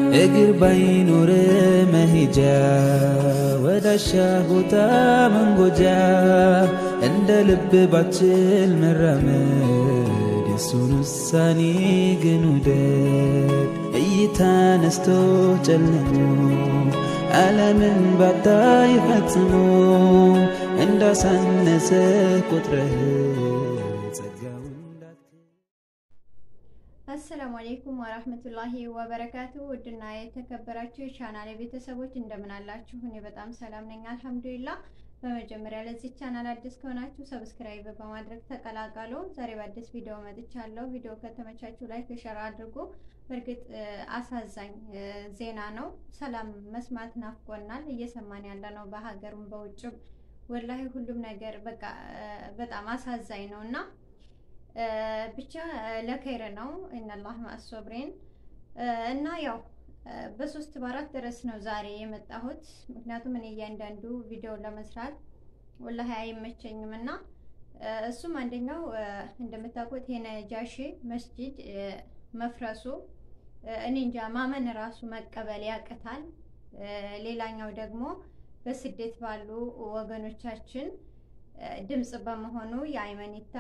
እግር ባይኖር መሄጃ ወዳሻ ቦታ መንጎጃ እንደ ልብ ባችል መራመድ የሱን ውሳኔ ግን ውደድ እይታ ነስቶ ጨልሞ ዓለምን ባታይ ፈጽሞ እንዳሳነሰ ቁጥረህ ጸጋውን አሰላሙ አሌይኩም ወራህመቱላሂ ወበረካቱ። ውድና የተከበራችሁ የቻናል ቤተሰቦች እንደምን አላችሁ? እኔ በጣም ሰላም ነኝ አልሐምዱሊላህ። በመጀመሪያ ለዚህ ቻናል አዲስ ከሆናችሁ ሰብስክራይብ በማድረግ ተቀላቀሉ። ዛሬ በአዲስ ቪዲዮ መጥቻለሁ። ቪዲዮ ከተመቻችሁ ላይክ፣ ሸር አድርጉ። በእርግጥ አሳዛኝ ዜና ነው። ሰላም መስማት ናፍቆናል። እየሰማን ያለ ነው በሀገሩም በውጭም። ወላሂ ሁሉም ነገር በቃ በጣም አሳዛኝ ነው እና ብቻ ለከይር ነው ኢነላህ ማአሶብሬን እና ያው በሶስት በአራት ርዕስ ነው ዛሬ የመጣሁት። ምክንያቱም እኔ እያንዳንዱ ቪዲዮ ለመስራት ወላሂ አይመቸኝም እና እሱም አንደኛው እንደምታውቁት የነጃሺ መስጂድ መፍረሱ እኔ እንጃ ማመን ራሱ መቀበል ያቅታል። ሌላኛው ደግሞ በስደት ባሉ ወገኖቻችን ድምፅ በመሆኑ የአይመኒታ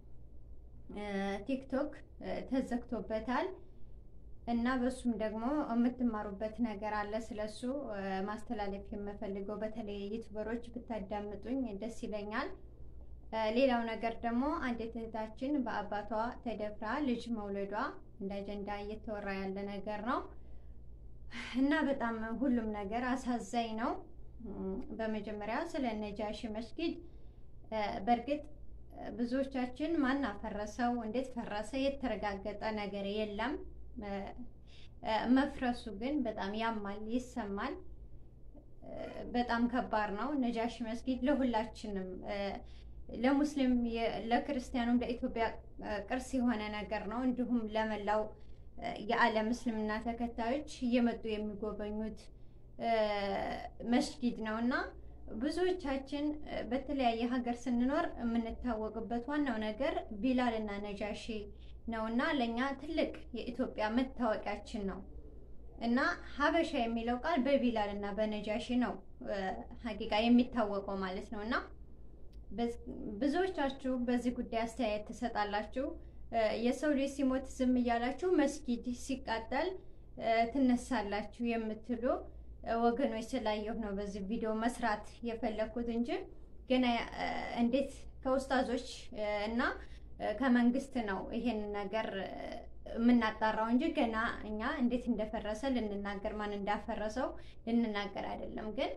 ቲክቶክ ተዘግቶበታል እና በሱም ደግሞ የምትማሩበት ነገር አለ። ስለሱ ማስተላለፍ የምፈልገው በተለይ ዩቱበሮች ብታዳምጡኝ ደስ ይለኛል። ሌላው ነገር ደግሞ አንዲት እህታችን በአባቷ ተደፍራ ልጅ መውለዷ እንደ አጀንዳ እየተወራ ያለ ነገር ነው እና በጣም ሁሉም ነገር አሳዛኝ ነው። በመጀመሪያ ስለ ነጃሺ መስጊድ በእርግጥ ብዙዎቻችን ማን አፈረሰው፣ እንዴት ፈረሰ፣ የተረጋገጠ ነገር የለም። መፍረሱ ግን በጣም ያማል፣ ይሰማል። በጣም ከባድ ነው። ነጃሺ መስጊድ ለሁላችንም ለሙስሊም፣ ለክርስቲያኑም፣ ለኢትዮጵያ ቅርስ የሆነ ነገር ነው። እንዲሁም ለመላው የዓለም እስልምና ተከታዮች እየመጡ የሚጎበኙት መስጊድ ነው እና ብዙዎቻችን በተለያየ ሀገር ስንኖር የምንታወቅበት ዋናው ነገር ቢላል እና ነጃሺ ነው እና ለእኛ ትልቅ የኢትዮጵያ መታወቂያችን ነው እና ሀበሻ የሚለው ቃል በቢላል እና በነጃሺ ነው ሀቂቃ የሚታወቀው ማለት ነው እና ብዙዎቻችሁ በዚህ ጉዳይ አስተያየት ትሰጣላችሁ። የሰው ልጅ ሲሞት ዝም እያላችሁ መስጊድ ሲቃጠል ትነሳላችሁ የምትሉ ወገኖች ስላየሁ ነው በዚህ ቪዲዮ መስራት የፈለኩት እንጂ ገና እንዴት ከውስጣዞች እና ከመንግስት ነው ይሄን ነገር የምናጣራው እንጂ ገና እኛ እንዴት እንደፈረሰ ልንናገር ማን እንዳፈረሰው ልንናገር አይደለም። ግን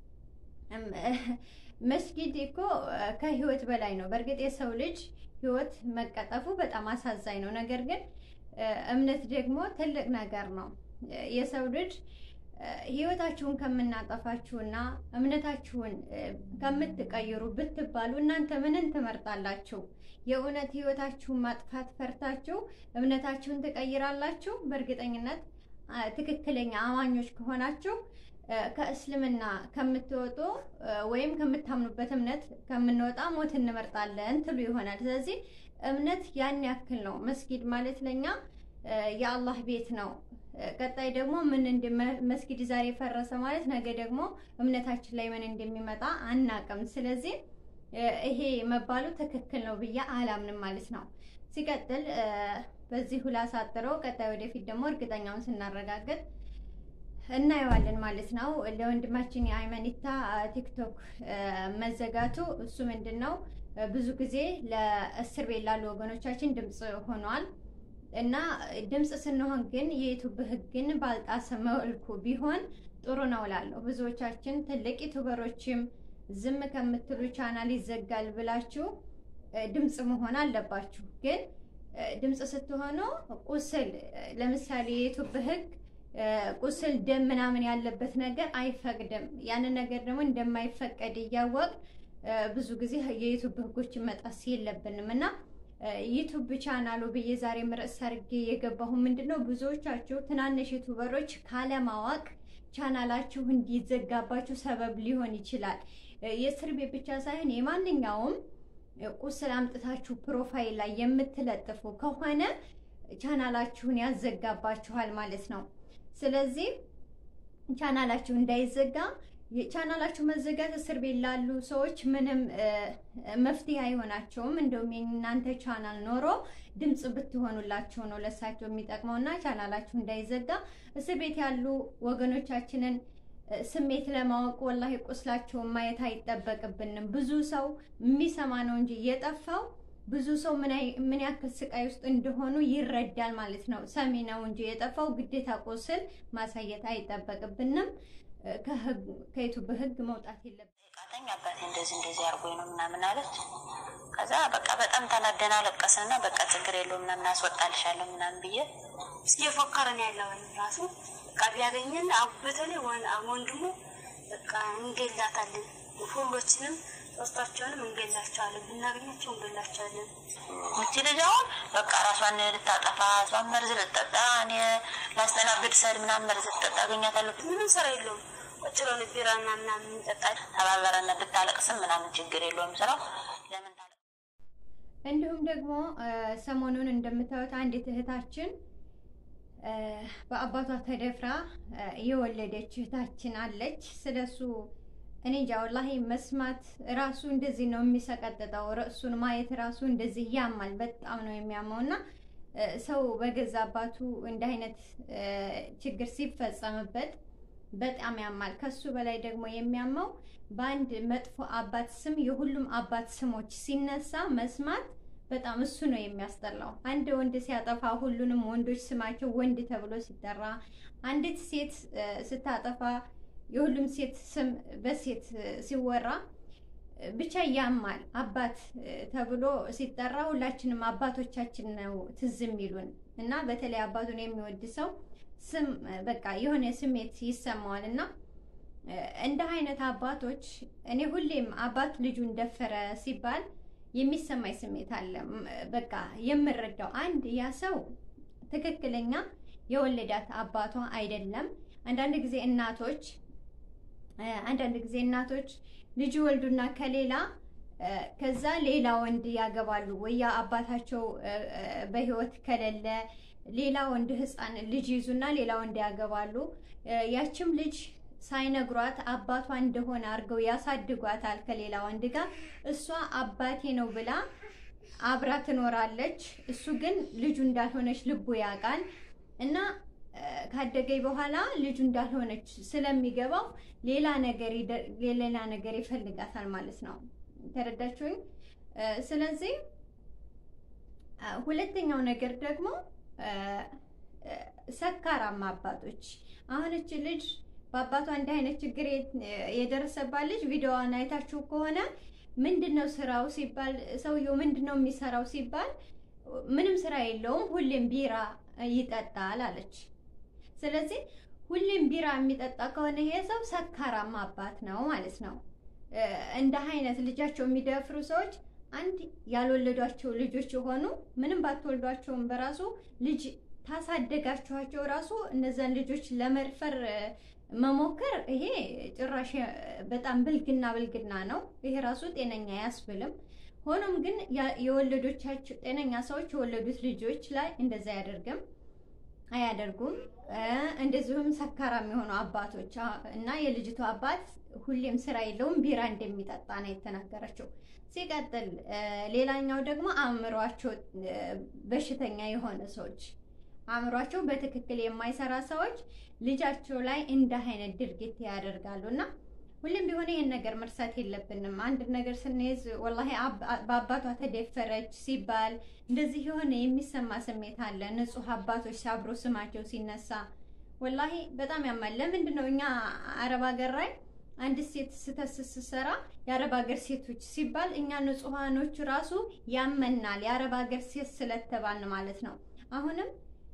መስጊድ እኮ ከህይወት በላይ ነው። በእርግጥ የሰው ልጅ ህይወት መቀጠፉ በጣም አሳዛኝ ነው። ነገር ግን እምነት ደግሞ ትልቅ ነገር ነው። የሰው ልጅ ህይወታችሁን ከምናጠፋችሁና እምነታችሁን ከምትቀይሩ ብትባሉ እናንተ ምንን ትመርጣላችሁ? የእውነት ህይወታችሁን ማጥፋት ፈርታችሁ እምነታችሁን ትቀይራላችሁ? በእርግጠኝነት ትክክለኛ አማኞች ከሆናችሁ ከእስልምና ከምትወጡ ወይም ከምታምኑበት እምነት ከምንወጣ ሞት እንመርጣለን ትሉ ይሆናል። ስለዚህ እምነት ያን ያክል ነው። መስጊድ ማለት ለኛ የአላህ ቤት ነው። ቀጣይ ደግሞ ምን መስጊድ ዛሬ ፈረሰ ማለት ነገ ደግሞ እምነታችን ላይ ምን እንደሚመጣ አናቅም። ስለዚህ ይሄ መባሉ ትክክል ነው ብዬ አላምንም ማለት ነው። ሲቀጥል በዚህ ላሳጥረው፣ ቀጣይ ወደፊት ደግሞ እርግጠኛውን ስናረጋግጥ እናየዋለን ማለት ነው። ለወንድማችን የአይመኒታ ቲክቶክ መዘጋቱ እሱ ምንድን ነው ብዙ ጊዜ ለእስር ቤት ላሉ ወገኖቻችን ድምፅ ሆኗል። እና ድምፅ ስንሆን ግን የዩቱብ ሕግን ባልጣሰ መልኩ ቢሆን ጥሩ ነው እላለሁ። ብዙዎቻችን ትልቅ ዩቱበሮችም ዝም ከምትሉ ቻናል ይዘጋል ብላችሁ ድምፅ መሆን አለባችሁ። ግን ድምፅ ስትሆኑ ቁስል፣ ለምሳሌ የዩቱብ ሕግ ቁስል፣ ደም ምናምን ያለበት ነገር አይፈቅድም። ያንን ነገር ደግሞ እንደማይፈቀድ እያወቅ ብዙ ጊዜ የዩቱብ ሕጎችን መጣስ የለብንም እና ዩቱብ ቻናሉ ብዬ ዛሬ ርዕስ አድርጌ የገባሁ ምንድን ነው ብዙዎቻችሁ ትናንሽ ዩቱበሮች ካለማወቅ ቻናላችሁ እንዲዘጋባችሁ ሰበብ ሊሆን ይችላል። የእስር ቤት ብቻ ሳይሆን የማንኛውም ቁስል አምጥታችሁ ፕሮፋይል ላይ የምትለጥፉ ከሆነ ቻናላችሁን ያዘጋባችኋል ማለት ነው። ስለዚህ ቻናላችሁ እንዳይዘጋ ቻናላችሁ መዘጋት እስር ቤት ላሉ ሰዎች ምንም መፍትሄ አይሆናቸውም። እንደውም የእናንተ ቻናል ኖሮ ድምፅ ብትሆኑላቸው ነው ለሳቸው የሚጠቅመው እና ቻናላችሁ እንዳይዘጋ እስር ቤት ያሉ ወገኖቻችንን ስሜት ለማወቅ ወላሂ ቁስላቸውን ማየት አይጠበቅብንም። ብዙ ሰው የሚሰማ ነው እንጂ የጠፋው ብዙ ሰው ምን ያክል ስቃይ ውስጥ እንደሆኑ ይረዳል ማለት ነው። ሰሚ ነው እንጂ የጠፋው ግዴታ ቁስል ማሳየት አይጠበቅብንም። ከዩቱብ ህግ መውጣት የለብንም። ቃተኝ አባቴ እንደዚህ እንደዚህ አድርጎኝ ነው ምናምን አለች። ከዛ በቃ በጣም ተናደና ለቀስንና በቃ ችግር የለውም ምናምን አስወጣልሻለሁ ምናምን ብዬ እየፎከረን ያለውን ራሱ በቃ ቢያገኘን በተለይ ወንድሙ በቃ እንገላታለን ሁሎችንም ሶስታቸውንም እንገላቸዋለን። ብናገኛቸው እንገላቸዋለን። እቺ ልጅ አሁን በቃ ራሷን ልታጠፋ እሷን መርዝ ልጠጣ እኔ ላስተናግድ ሰድ ምናምን መርዝ ልጠጣ አገኛታለሁ። ምንም ስራ የለውም። ቁጭ ብለን ቢራና ምናምን እንጠጣለን። ተባበረና ብታለቅስም ምናምን ችግር የለውም ስራው ለምን ታለ እንዲሁም ደግሞ ሰሞኑን እንደምታዩት አንዲት እህታችን በአባቷ ተደፍራ የወለደች እህታችን አለች። ስለሱ እኔ እንጃ ወላሂ መስማት ራሱ እንደዚህ ነው የሚሰቀጥጠው። ርዕሱን ማየት ራሱ እንደዚህ ያማል፣ በጣም ነው የሚያመው እና ሰው በገዛ አባቱ እንደ አይነት ችግር ሲፈጸምበት በጣም ያማል። ከሱ በላይ ደግሞ የሚያመው በአንድ መጥፎ አባት ስም የሁሉም አባት ስሞች ሲነሳ መስማት በጣም እሱ ነው የሚያስጠላው። አንድ ወንድ ሲያጠፋ ሁሉንም ወንዶች ስማቸው ወንድ ተብሎ ሲጠራ፣ አንዲት ሴት ስታጠፋ የሁሉም ሴት ስም በሴት ሲወራ ብቻ ያማል። አባት ተብሎ ሲጠራ ሁላችንም አባቶቻችን ነው ትዝ የሚሉን እና በተለይ አባቱን የሚወድ ሰው ስም በቃ የሆነ ስሜት ይሰማዋል እና እንደ አይነት አባቶች እኔ ሁሌም አባት ልጁን ደፈረ ሲባል የሚሰማኝ ስሜት አለ። በቃ የምረዳው አንድ ያ ሰው ትክክለኛ የወለዳት አባቷ አይደለም። አንዳንድ ጊዜ እናቶች አንዳንድ ጊዜ እናቶች ልጅ ወልዱና ከሌላ ከዛ ሌላ ወንድ ያገባሉ ወይ ያ አባታቸው በሕይወት ከሌለ ሌላ ወንድ ሕፃን ልጅ ይዙና ሌላ ወንድ ያገባሉ። ያችም ልጅ ሳይነግሯት አባቷ እንደሆነ አድርገው ያሳድጓታል ከሌላ ወንድ ጋር። እሷ አባቴ ነው ብላ አብራ ትኖራለች። እሱ ግን ልጁ እንዳልሆነች ልቡ ያውቃል እና ካደገኝ በኋላ ልጁ እንዳልሆነች ስለሚገባው ሌላ ነገር ሌላ ነገር ይፈልጋታል ማለት ነው። ተረዳችሁኝ? ስለዚህ ሁለተኛው ነገር ደግሞ ሰካራማ አባቶች አሁን እች ልጅ በአባቷ እንዲህ አይነት ችግር የደረሰባት ልጅ ቪዲዮዋን አይታችሁ ከሆነ ምንድን ነው ስራው ሲባል ሰውየው ምንድን ነው የሚሰራው ሲባል ምንም ስራ የለውም፣ ሁሌም ቢራ ይጠጣል አለች። ስለዚህ ሁሌም ቢራ የሚጠጣ ከሆነ ይሄ ሰው ሰካራማ አባት ነው ማለት ነው። እንደ አይነት ልጃቸው የሚደፍሩ ሰዎች አንድ ያልወለዷቸው ልጆች የሆኑ ምንም ባትወልዷቸውም በራሱ ልጅ ታሳደጋችኋቸው ራሱ እነዛን ልጆች ለመድፈር መሞከር ይሄ ጭራሽ በጣም ብልግና ብልግና ነው። ይሄ ራሱ ጤነኛ አያስብልም። ሆኖም ግን የወለዶቻቸው ጤነኛ ሰዎች የወለዱት ልጆች ላይ እንደዛ አያደርግም አያደርጉም። እንደዚሁም ሰካራም የሆኑ አባቶች እና የልጅቱ አባት ሁሌም ስራ የለውም ቢራ እንደሚጠጣ ነው የተናገረችው። ሲቀጥል ሌላኛው ደግሞ አእምሯቸው በሽተኛ የሆነ ሰዎች አእምሯቸው በትክክል የማይሰራ ሰዎች ልጃቸው ላይ እንደ አይነት ድርጊት ያደርጋሉ እና ሁሌም ቢሆን ይህን ነገር መርሳት የለብንም። አንድ ነገር ስንይዝ ወላሂ በአባቷ ተደፈረች ሲባል እንደዚህ የሆነ የሚሰማ ስሜት አለ። ንጹህ አባቶች ሲያብሮ ስማቸው ሲነሳ ወላሂ በጣም ያማል። ለምንድን ነው እኛ አረብ ሀገር ላይ አንድ ሴት ስተት ስትሰራ የአረብ ሀገር ሴቶች ሲባል እኛ ንጹሃኖቹ ራሱ ያመናል። የአረብ ሀገር ሴት ስለተባልን ማለት ነው። አሁንም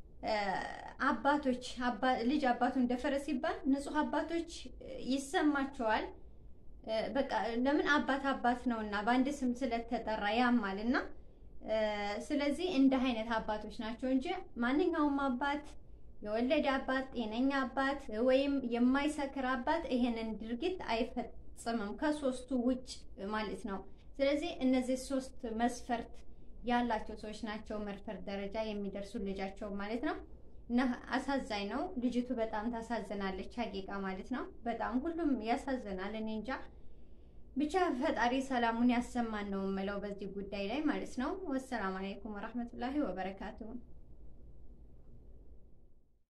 አባቶች ልጅ አባቱን ደፈረ ሲባል ንጹህ አባቶች ይሰማቸዋል። በቃ ለምን አባት አባት ነውና በአንድ ስም ስለተጠራ ያማል እና ስለዚህ እንደ አይነት አባቶች ናቸው እንጂ ማንኛውም አባት የወለደ አባት ጤነኛ አባት ወይም የማይሰክር አባት ይሄንን ድርጊት አይፈጽምም ከሶስቱ ውጭ ማለት ነው። ስለዚህ እነዚህ ሶስት መስፈርት ያላቸው ሰዎች ናቸው መድፈር ደረጃ የሚደርሱ ልጃቸው ማለት ነው። እና አሳዛኝ ነው። ልጅቱ በጣም ታሳዝናለች። ሀቂቃ ማለት ነው። በጣም ሁሉም ያሳዝናል። እኔ እንጃ ብቻ ፈጣሪ ሰላሙን ያሰማን ነው የምለው በዚህ ጉዳይ ላይ ማለት ነው። ወሰላም አለይኩም ወራህመቱላሂ ወበረካቱሁ